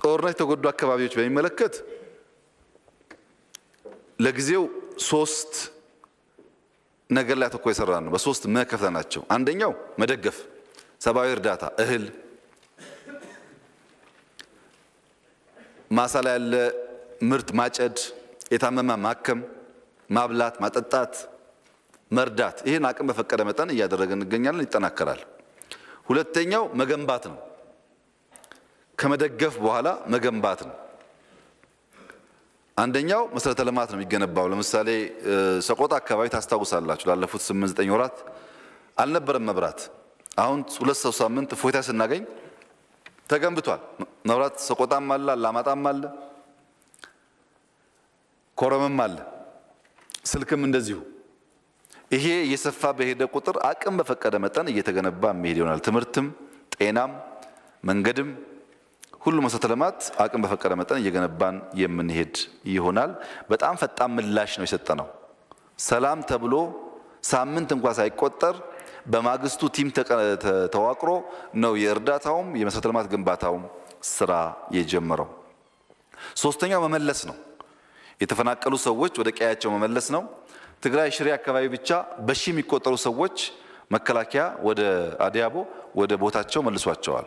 ጦርነት የተጎዱ አካባቢዎች በሚመለከት ለጊዜው ሶስት ነገር ላይ አተኮር የሰራ ነው። በሶስት መከፍለ ናቸው። አንደኛው መደገፍ፣ ሰብአዊ እርዳታ፣ እህል፣ ማሳ ላይ ያለ ምርት ማጨድ፣ የታመመ ማከም፣ ማብላት፣ ማጠጣት፣ መርዳት። ይህን አቅም በፈቀደ መጠን እያደረገ እንገኛለን። ይጠናከራል። ሁለተኛው መገንባት ነው። ከመደገፍ በኋላ መገንባት ነው። አንደኛው መሰረተ ልማት ነው የሚገነባው። ለምሳሌ ሰቆጣ አካባቢ ታስታውሳላችሁ፣ ላለፉት ስምንት ዘጠኝ ወራት አልነበረም መብራት። አሁን ሁለት ሰው ሳምንት እፎይታ ስናገኝ ተገንብቷል። መብራት ሰቆጣም አለ፣ አላማጣም አለ፣ ኮረምም አለ፣ ስልክም እንደዚሁ። ይሄ እየሰፋ በሄደ ቁጥር አቅም በፈቀደ መጠን እየተገነባ የሚሄድ ይሆናል። ትምህርትም፣ ጤናም፣ መንገድም ሁሉ መሰረተ ልማት አቅም በፈቀደ መጠን እየገነባን የምንሄድ ይሆናል። በጣም ፈጣን ምላሽ ነው የሰጠነው። ሰላም ተብሎ ሳምንት እንኳ ሳይቆጠር በማግስቱ ቲም ተዋቅሮ ነው የእርዳታውም የመሰረተ ልማት ግንባታውም ስራ የጀመረው። ሶስተኛው መመለስ ነው። የተፈናቀሉ ሰዎች ወደ ቀያቸው መመለስ ነው። ትግራይ ሽሬ አካባቢ ብቻ በሺ የሚቆጠሩ ሰዎች መከላከያ ወደ አዲያቦ ወደ ቦታቸው መልሷቸዋል።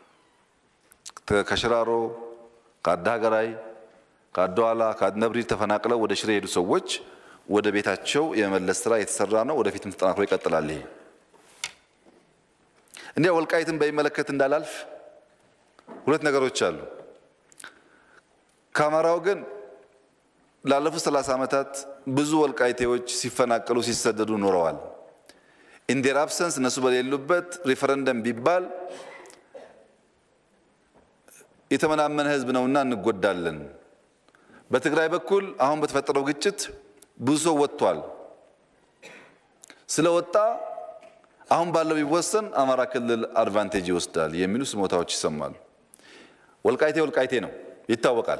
ከሽራሮ ከአዳሀገራይ ከአድዋላ ከአድነብሪል ተፈናቅለው ወደ ሽሬ የሄዱ ሰዎች ወደ ቤታቸው የመመለስ ስራ የተሰራ ነው። ወደፊትም ተጠናክሮ ይቀጥላል። ይሄ እንዲያ ወልቃይትን በሚመለከት እንዳላልፍ ሁለት ነገሮች አሉ። ከአማራው ግን ላለፉት ሰላሳ ዓመታት ብዙ ወልቃይቴዎች ሲፈናቀሉ ሲሰደዱ ኖረዋል። ኢንዴር አብሰንስ እነሱ በሌሉበት ሪፈረንደም ቢባል የተመናመነ ህዝብ ነውና እንጎዳለን። በትግራይ በኩል አሁን በተፈጠረው ግጭት ብዙ ሰው ወጥቷል። ስለወጣ አሁን ባለው ቢወሰን አማራ ክልል አድቫንቴጅ ይወስዳል የሚሉ ስሞታዎች ይሰማሉ። ወልቃይቴ ወልቃይቴ ነው ይታወቃል።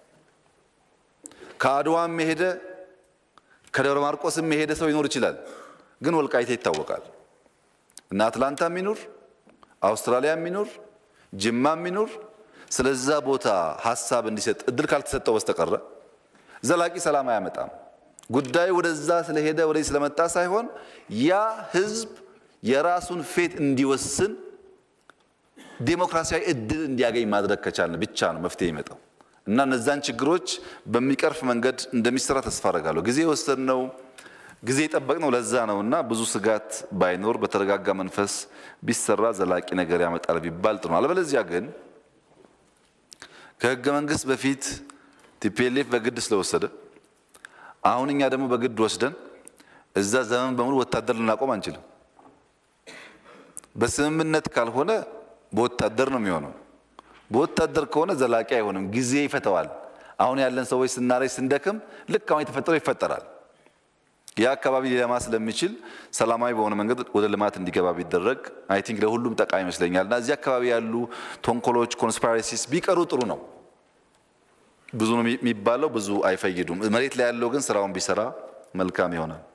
ከአድዋም የሄደ ከደብረ ማርቆስም የሄደ ሰው ይኖር ይችላል። ግን ወልቃይቴ ይታወቃል እና አትላንታ የሚኖር አውስትራሊያ የሚኖር ጅማ የሚኖር ስለዛ ቦታ ሀሳብ እንዲሰጥ እድል ካልተሰጠው በስተቀረ ዘላቂ ሰላም አያመጣም። ጉዳዩ ወደዛ ስለሄደ ወደዚህ ስለመጣ ሳይሆን ያ ህዝብ የራሱን ፌት እንዲወስን ዴሞክራሲያዊ እድል እንዲያገኝ ማድረግ ከቻልን ብቻ ነው መፍትሄ ይመጣው እና እነዛን ችግሮች በሚቀርፍ መንገድ እንደሚሰራ ተስፋ አደርጋለሁ። ጊዜ የወሰድነው ጊዜ የጠበቅነው ለዛ ነው እና ብዙ ስጋት ባይኖር በተረጋጋ መንፈስ ቢሰራ ዘላቂ ነገር ያመጣል ቢባል ጥሩ ነው። አለበለዚያ ግን ከህገ መንግስት በፊት ቲፒኤልኤፍ በግድ ስለወሰደ አሁን እኛ ደግሞ በግድ ወስደን እዛ ዘመን በሙሉ ወታደር ልናቆም አንችልም። በስምምነት ካልሆነ በወታደር ነው የሚሆነው። በወታደር ከሆነ ዘላቂ አይሆንም፣ ጊዜ ይፈተዋል። አሁን ያለን ሰዎች ስናረጅ ስንደክም ልክ አሁን የተፈጠረው ይፈጠራል። ያ አካባቢ ሊለማ ስለሚችል ሰላማዊ በሆነ መንገድ ወደ ልማት እንዲገባ ቢደረግ አይ ቲንክ ለሁሉም ጠቃሚ ይመስለኛል እና እዚህ አካባቢ ያሉ ቶንኮሎች፣ ኮንስፓይረሲስ ቢቀሩ ጥሩ ነው። ብዙ ነው የሚባለው፣ ብዙ አይፈይዱም። መሬት ላይ ያለው ግን ስራውን ቢሰራ መልካም ይሆናል።